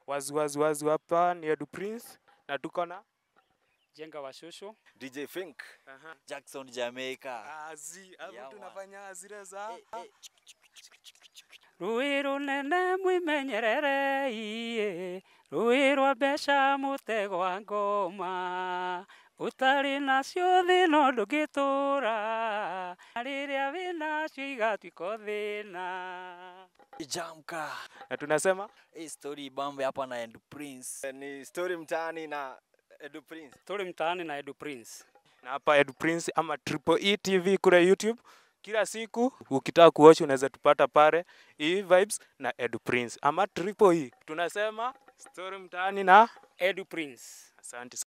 wazi wazi wazi hapa ni Edu Prince na tuko na Jenga Washushu. DJ Fink. Aha. Jackson Jamaica. azi hapo Yeah, man. tunafanya zile za Eh, eh. Rũĩ rũnene mwimenyerere iye rũĩ rwa mbeca mũtegwa ngoma ũtarĩ nacio thĩna ndũngĩtũra na rĩrĩa wĩnacio igatuĩka thĩna Jamka. na tunasema Hii story bambe hapa na End Prince. Ni story mtaani na Edu Prince. tũrĩ mtaani na Edu Prince na hapa Edu Prince ama Triple E TV kule YouTube. Kila siku ukitaka kuwatch unaweza tupata pale E Vibes na Edu Prince ama Triple E. Tunasema story mtaani na Edu Prince asante.